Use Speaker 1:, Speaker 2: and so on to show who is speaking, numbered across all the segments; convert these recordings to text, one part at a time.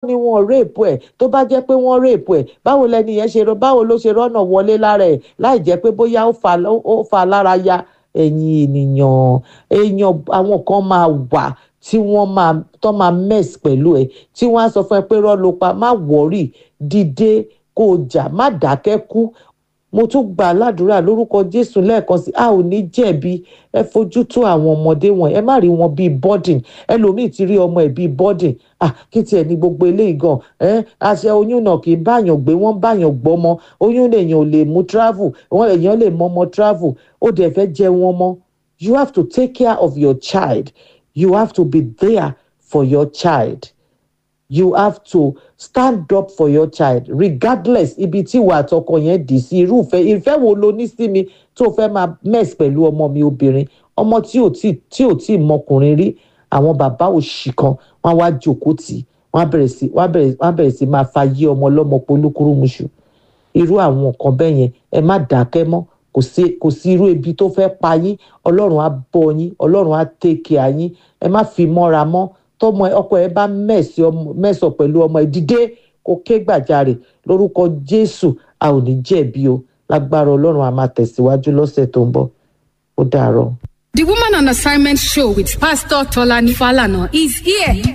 Speaker 1: ni wọn réèpù ẹ̀ tó bá jẹ́ pé wọ́n réèpù ẹ̀ báwo lẹni yẹn ṣe báwo ló ṣe rọ́nà wọlé lára ẹ̀ láì jẹ́ pé bóyá ó fa lára ya ẹ̀yin ènìyàn èèyàn àwọn kan máa wà tí wọ́n máa tó máa mess pẹ̀lú ẹ̀ tí wọ́n á sọ fún ẹ pé rọ́ ló pa má wọ́rì dìde kó o jà má dákẹ́ kú mo tún gbà ládùúrà lórúkọ jésù lẹ́ẹ̀kan sí a ò ní jẹ̀bi ẹ fojú tó àwọn ọmọdé wọn ẹ má rí wọn bíi burden ẹlòmíì ti rí ọmọ ẹ bíi burden ah kí tiẹ̀ ní gbogbo eléyìí gan ẹ àṣẹ oyún náà kì í báyàn gbé wọ́n báyàn gbọ́mọ oyún èèyàn ò lè mú travel wọn èèyàn lè mọ ọmọ travel ó dẹ̀ fẹ́ jẹ wọn mọ́ you have to take care of your child you have to be there for your child you have to stand up for your child regardless ibi tí ìwà àtọkọ yẹn dì sí irúfẹ́ ìfẹ́ wo lo ní sí mi tó fẹ́ máa mess pẹ̀lú ọmọ mi obìnrin ọmọ tí ò tí tí ò tí mọkùnrin rí àwọn bàbá òṣì kan wọ́n wá jókòó tì wọ́n bẹ̀rẹ̀ sí wọ́n bẹ̀rẹ̀ wọ́n bẹ̀rẹ̀ sí máa fa yí ọmọ ọlọ́mọ polúkúrúmuṣu irú àwọn nǹkan bẹ́ẹ̀ yẹn ẹ má dákẹ́ mọ́ kò sí kò sí irú ebi tó fẹ́ pa yín ọlọ́run á bọ́ yín ọlọ́run á tẹ́kẹ̀ ayín ẹ má fi mọ́ra mọ́ tọmọ ọkọ ẹ bá mẹsọ pẹ̀lú ọmọ ẹ dìde kó ké gbàjarè lórúkọ jésù a ò ní jẹ̀bi o lágbára ọlọ́run a máa tẹ̀síwájú lọ́sẹ̀ tó ń bọ̀ ó dàárọ̀.
Speaker 2: The Woman on Assignment show with Pastor Tolani Falana is here.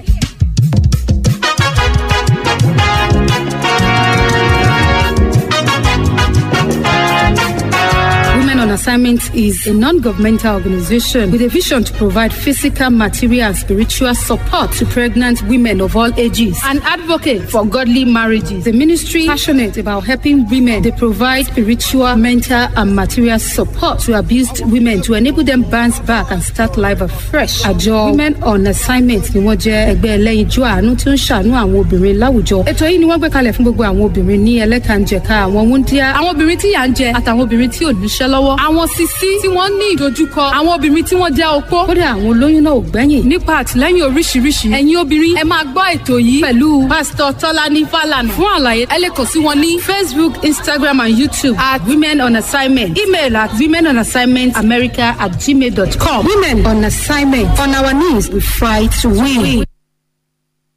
Speaker 2: Women on Assignment is a non-governmental organization with a vision to provide physical, material, and spiritual support to pregnant women of all ages. An advocate for godly marriages. The ministry passionate about helping women. They provide spiritual, mental, and material support to abused women to enable them bounce back and start life afresh. Àjọ Women on Assignment ni wọ́n jẹ́ ẹgbẹ́ ẹlẹ́yinjú àánú tó ń ṣàánú àwọn obìnrin láwùjọ. Ètò yìí ni wọ́n gbé kalẹ̀ fún gbogbo àwọn obìnrin ní ẹlẹ́kànjẹ̀ka àwọn wúndíá, àwọn obìnrin tí yà ń jẹ àtàwọn obìnrin tí ò níṣẹ́ lọ́wọ́ àwọn sisi tí wọ́n ní ìdojúkọ àwọn obìnrin tí wọ́n jẹ́ opó kódà àwọn olóyún náà ò gbẹ́yìn nípa àtìlẹ́yìn oríṣiríṣi ẹ̀yin obìnrin ẹ máa gbọ́ ètò yìí pẹ̀lú pásítọ̀ tọ́lání fàlànà fún àlàyé ẹ lè kàn sí wọn ní facebook instagram and youtube at women on assignment email at women on assignment america at gmail dot com women on assignment on our knees we fight to win.